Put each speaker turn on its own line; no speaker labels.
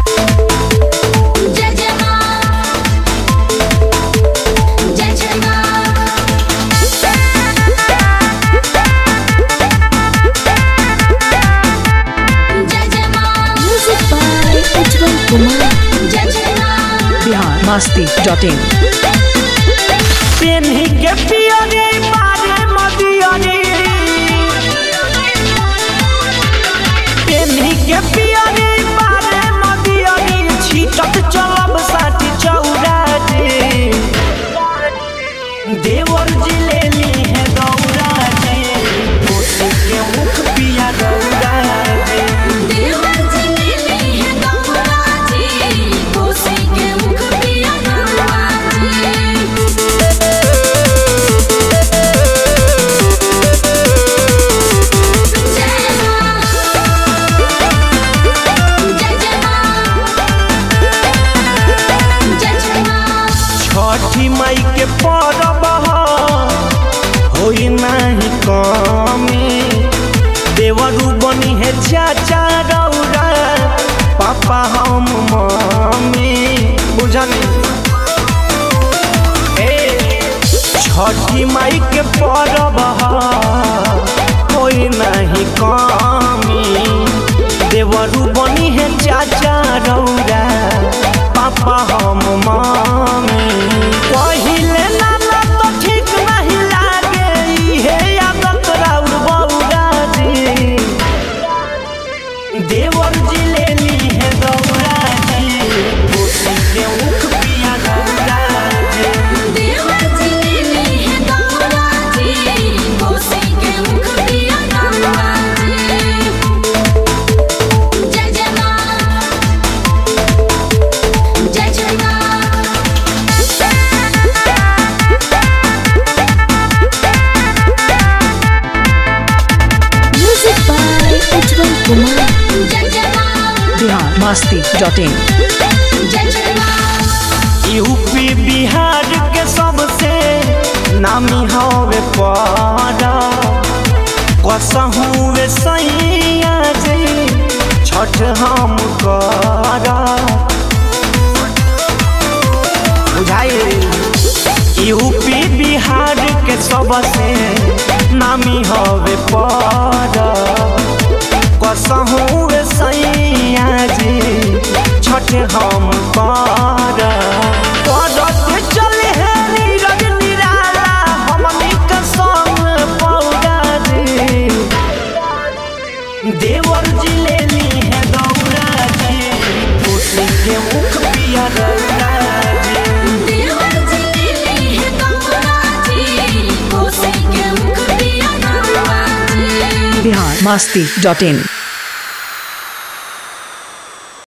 जय जय माँ जय जय माँ जय जय माँ
Music by Ujjwal Kumar.
जय जय माँ
बिहार मस्ती डॉट इन
पेन्ही के पियरी मारे मदियरी पेन्ही के पियरी मारे मदियरी छीटत चलब साथी चौरा रे देवर जी ले ली है दौरा रे कोसी के मुख पिया दौरा रे
देवर जी मिली है गौरा जी कोसी के मुख पिया गौरा जी जय माँ जय जय माँ जय जय माँ
छठी माई के परब होई नाही कमी देवरू बनी है चाचा रौरा पापा हम मम्मी बुझनी ए छठी माई के परब होई नाही कमी देवरू बनी है चाचा रौरा पापा हम मम्मी पहिले नाना तो ठीक नहीं लागे इहे आदत राउर बौरा जी देवर जी ले ली है दौरा जी कोसी के मुख पिया गौरा जी
देवर जी मिली है गौरा जी कोसी के मुख पिया गौरा जी जय जय माँ जय जय माँ
Music by Ujjwal Kumar.
जय जय माँ
बिहार मस्ती डॉट इन
जय जय माँ
यूपी बिहार के सबसे नामी हवे पारा कसहूँ वे सैया जी छठ हम करा बुझाई यूपी बिहार के सबसे नामी हवे पारा कसहूँ वे सैया जी छठ हम करा करत चले है नीरज निराला हमनी के संग पौरा जी देवर जी ले ली है दौरा जी कोसी के मुख पिया दौरा जी
देवर जी मिली है गौरा जी कोसी के मुख पिया गौरा जी
बिहार मस्ती डॉट इन